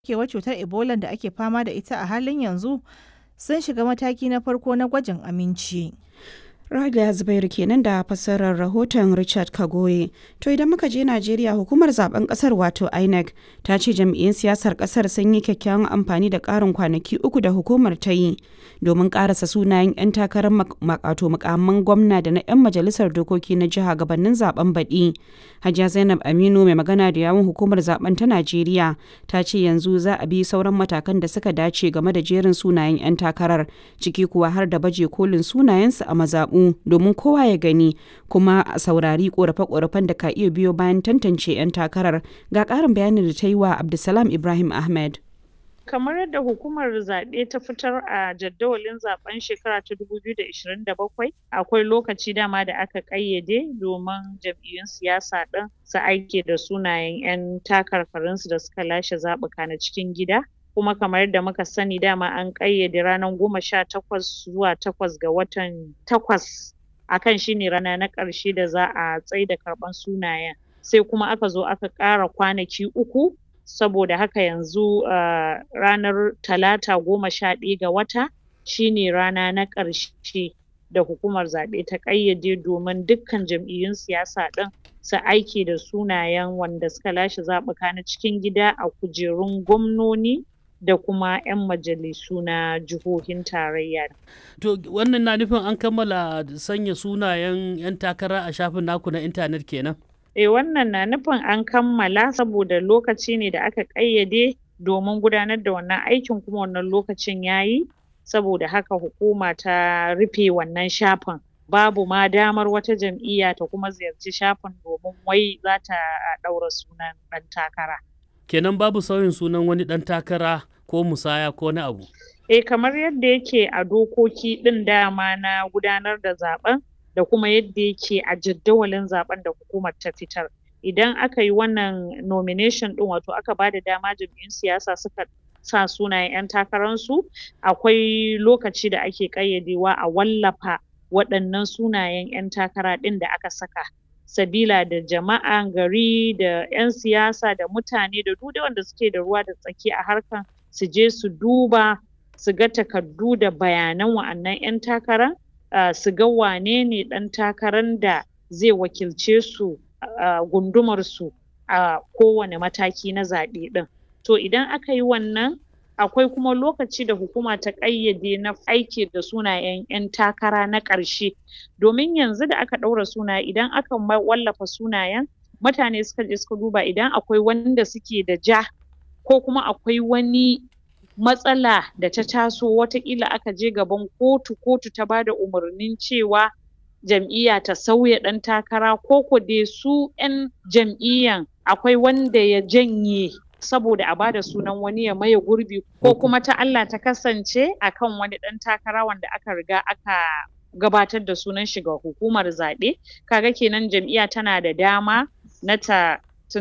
barkewar cutar Ebola da ake fama da ita a halin yanzu sun shiga mataki na farko na gwajin aminci. Rada Zubairu kenan da fassarar rahoton Richard Kagoye. To idan muka je Najeriya hukumar zaben kasar wato INEC ta ce jam'iyyun siyasar kasar sun yi kyakkyawan amfani da karin kwanaki uku da hukumar ta yi domin karasa sunayen 'yan takarar makato mukamman gwamna da na 'yan majalisar dokoki na jiha gabanin zaben baɗi. Hajiya Zainab Aminu mai magana da yawun hukumar zaben ta Najeriya ta ce yanzu za a bi sauran matakan da suka dace game da jerin sunayen 'yan takarar ciki kuwa har da baje kolin sunayensu a mazaɓu domin kowa ya gani kuma a saurari korafe-korafen da ka iya biyo bayan tantance 'yan takarar ga ƙarin bayanin da ta yi wa Abdulsalam Ibrahim Ahmed. kamar yadda hukumar zaɓe ta fitar a jadawalin zaben shekara ta 2027 akwai lokaci dama da aka ƙayyade domin jam'iyyun siyasa ɗin su aike da sunayen 'yan takarkarinsu da suka lashe zaɓuka na cikin gida kuma kamar yadda muka sani dama an ƙayyade ranar goma sha takwas zuwa takwas ga watan takwas akan shine rana na ƙarshe da za a tsaida karɓan sunayen sai kuma aka zo aka ƙara kwanaki uku saboda haka yanzu uh, ranar talata goma sha ɗaya ga wata shine rana na ƙarshe da hukumar zaɓe ta ƙayyade domin dukkan jam'iyyun siyasa ɗin su aiki da sunayen wanda suka lashe zaɓuka na cikin gida a kujerun gwamnoni da kuma 'yan majalisu na jihohin tarayya. To wannan na nufin an kammala sanya sunayen 'yan takara a shafin naku na intanet kenan? Eh wannan na nufin an kammala saboda lokaci ne da aka ƙayyade domin gudanar da wannan aikin kuma wannan lokacin yayi saboda haka hukuma ta rufe wannan shafin. Babu ma damar wata jam'iyya ta kuma ziyarci shafin domin wai za ta ɗaura sunan ɗan takara. Kenan babu sauyin sunan wani ɗan takara ko musaya ko na abu. Eh kamar yadda yake a dokoki ɗin dama na gudanar da zaɓen da kuma yadda yake a jadawalin zaɓen da hukumar ta fitar. Idan aka yi wannan nomination ɗin wato aka bada dama jam'iyyun siyasa suka sa sunayen 'yan takararsu akwai lokaci da ake ƙayyadewa a wallafa waɗannan sunayen 'yan takara ɗin da aka saka. sabila da jama'an gari da 'yan siyasa da mutane da duk wanda suke da ruwa da tsaki a harkan su je su duba su ga takardu da bayanan wa'annan 'yan takara uh, su ga wane ne ɗan takaran da zai wakilce su a uh, gundumar su a uh, kowane mataki na zaɓe ɗin to idan aka yi wannan akwai kuma lokaci da hukuma ta ƙayyade na aiki da sunayen 'yan takara na ƙarshe domin yanzu da aka ɗaura sunaye idan aka wallafa sunayen mutane suka je suka duba idan akwai wanda suke da ja ko kuma akwai wani matsala da ta taso wataƙila aka je gaban kotu kotu ta bada umarnin cewa jam'iyya ta sauya ɗan takara ko ko dai su 'yan jam'iyyan akwai wanda ya janye saboda a bada sunan wani ya maye gurbi ko kuma ta Allah ta kasance akan wani ɗan takara wanda aka riga aka gabatar da sunan shi ga hukumar zaɓe kaga kenan jam'iyya tana da dama na ta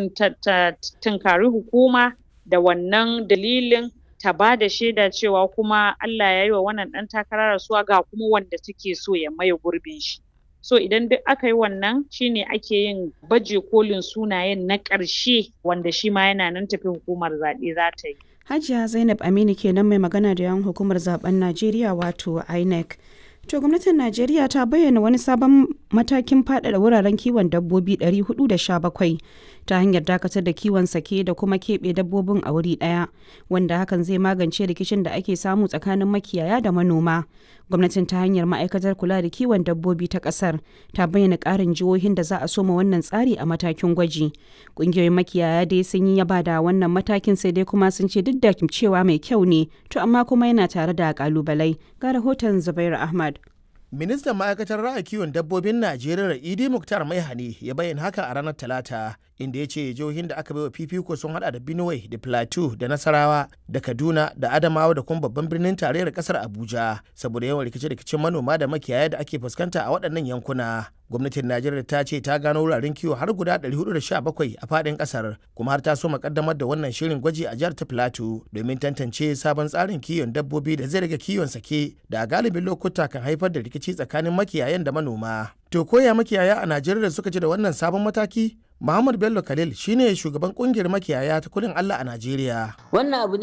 tunkari hukuma da wannan dalilin ta bada shaida cewa kuma Allah ya yi wa wannan ɗan takara rasuwa ga kuma wanda take so ya maye gurbin shi so idan duk aka yi wannan shine ake yin baje kolin sunayen na ƙarshe wanda shi ma yana nan tafi hukumar zaɓe za ta yi. Hajiya Zainab Aminu kenan mai magana da yawan hukumar zaben Najeriya wato INEC. To gwamnatin Najeriya ta bayyana wani sabon matakin faɗaɗa wuraren kiwon dabbobi 417 ta hanyar dakatar da kiwon sake da kuma keɓe dabbobin a wuri ɗaya wanda hakan zai magance rikicin da ake samu tsakanin makiyaya da manoma. Gwamnatin ta hanyar ma'aikatar kula da kiwon dabbobi ta ƙasar ta bayyana ƙarin jihohin da za a soma wannan tsari a matakin gwaji. Ƙungiyoyin makiyaya dai sun yi yaba da wannan matakin sai dai kuma sun ce duk da cewa mai kyau ne to amma kuma yana tare da ƙalubalai. Ga rahoton Zubairu Ahmad. ministan ma'aikatar ra'ayi kiwon dabbobin najeriya idi muktar maihani ya bayyana haka a ranar talata inda ya ce jihohin da aka baiwa fifiko sun hada da benue da plateau da nasarawa da kaduna da adamawa da kuma babban birnin tarayyar kasar abuja saboda yawan rikice-rikicen manoma da makiyaya da ake fuskanta a waɗannan yankuna gwamnatin najeriya ta ce ta gano wuraren kiwo har guda 417 a faɗin ƙasar kuma har ta so makaddamar da wannan shirin gwaji a jihar ta plateau domin tantance sabon tsarin kiwon dabbobi da zai rage kiwon sake da a galibin lokuta kan haifar da rikici tsakanin makiyayan da manoma to koya makiyaya a najeriya suka ji da wannan sabon mataki Muhammad Bello Khalil shine shugaban kungiyar makiyaya ta kudin Allah a Najeriya. Wannan abu